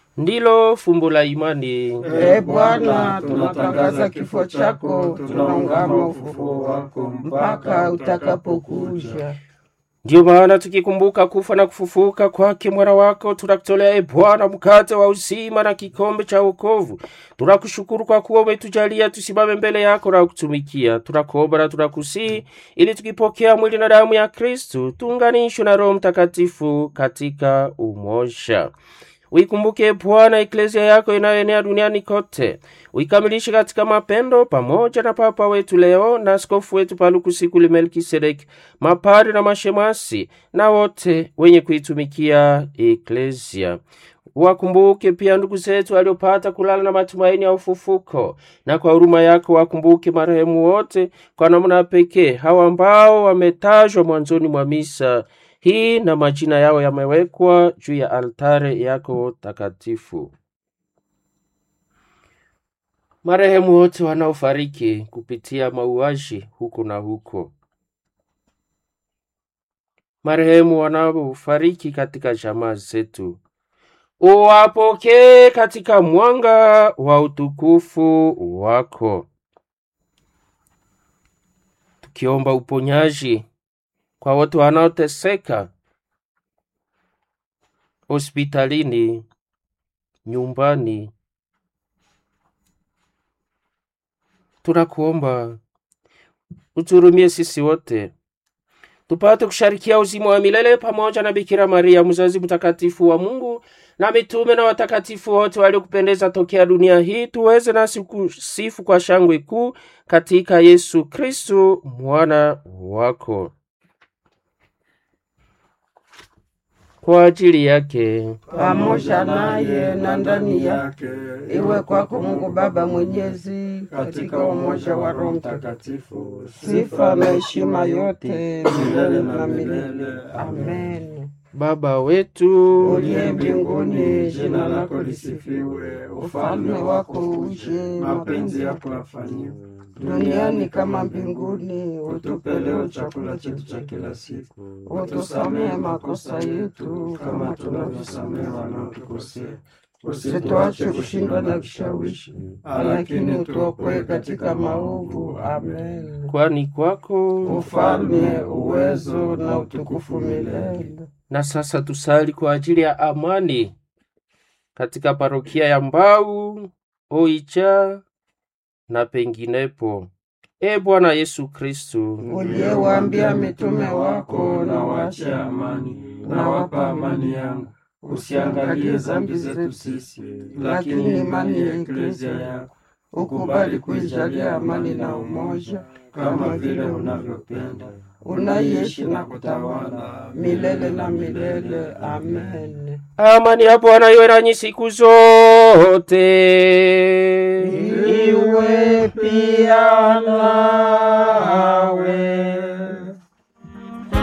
ndilo fumbo la imani. Ee Bwana, tunatangaza kifo chako, tunaungama ufufuo wako mpaka utakapokuja. Ndiyo maana tukikumbuka kufa na kufufuka kwake mwana wako, tunakutolea e Bwana mkate wa uzima na kikombe cha wokovu. Tunakushukuru kwa kuwa umetujalia tusimame mbele yako na kutumikia. Tunakuomba na tunakusii ili tukipokea mwili na damu ya Kristu tuunganishwe na Roho Mtakatifu katika umoja. Uikumbuke Bwana eklezia yako inayoenea duniani kote, uikamilishe katika mapendo, pamoja na Papa wetu Leo na askofu wetu Palukusikuli Melkisedeki, mapari na mashemasi na wote wenye kuitumikia eklezia. Wakumbuke pia ndugu zetu waliopata kulala na matumaini ya ufufuko, na kwa huruma yako wakumbuke marehemu wote, kwa namna pekee hawa ambao wametajwa mwanzoni mwa misa hii na majina yao yamewekwa juu ya altare yako takatifu. Marehemu wote wanaofariki kupitia mauaji huko na huko, marehemu wanaofariki katika jamaa zetu, uwapokee katika mwanga wa utukufu wako, tukiomba uponyaji kwa wote wanaoteseka hospitalini, nyumbani. Tunakuomba uturumie sisi wote tupate kusharikia uzima wa milele pamoja na Bikira Maria mzazi mtakatifu wa Mungu na mitume na watakatifu wote waliokupendeza tokea dunia hii, tuweze nasi kusifu kwa shangwe kuu katika Yesu Kristu mwana wako. Kwa ajili yake pamoja naye na ndani yake, iwe kwako Mungu Baba Mwenyezi, katika umoja wa Roho Mtakatifu, sifa na heshima yote milele na milele. Amen. Baba wetu Uliye mbinguni, jina lako lisifiwe, ufalme wako uje, mapenzi yako yafanyiwe duniani kama mbinguni. Utupe leo chakula chetu cha kila siku, utusamehe makosa yetu kama tunavyosamehe wanaotukosea, usituache kushindwa na kishawishi, lakini utuokoe katika maovu. Amen. kwani kwako Ufalme, uwezo na utukufu milele. na sasa tusali kwa ajili ya amani katika parokia ya Mbau, Oicha na penginepo. E Bwana Yesu Kristu, uliyewaambia mitume wako, na waachie amani, na wapa amani yangu. Usiangalie dhambi zetu sisi, lakini imani ya eklezia yako. Ukubali kuijalia amani na umoja, kama vile unavyopenda, unaishi na kutawala milele na milele. Amen. amani ya Bwana iwe nanyi siku zote. Iwe pia na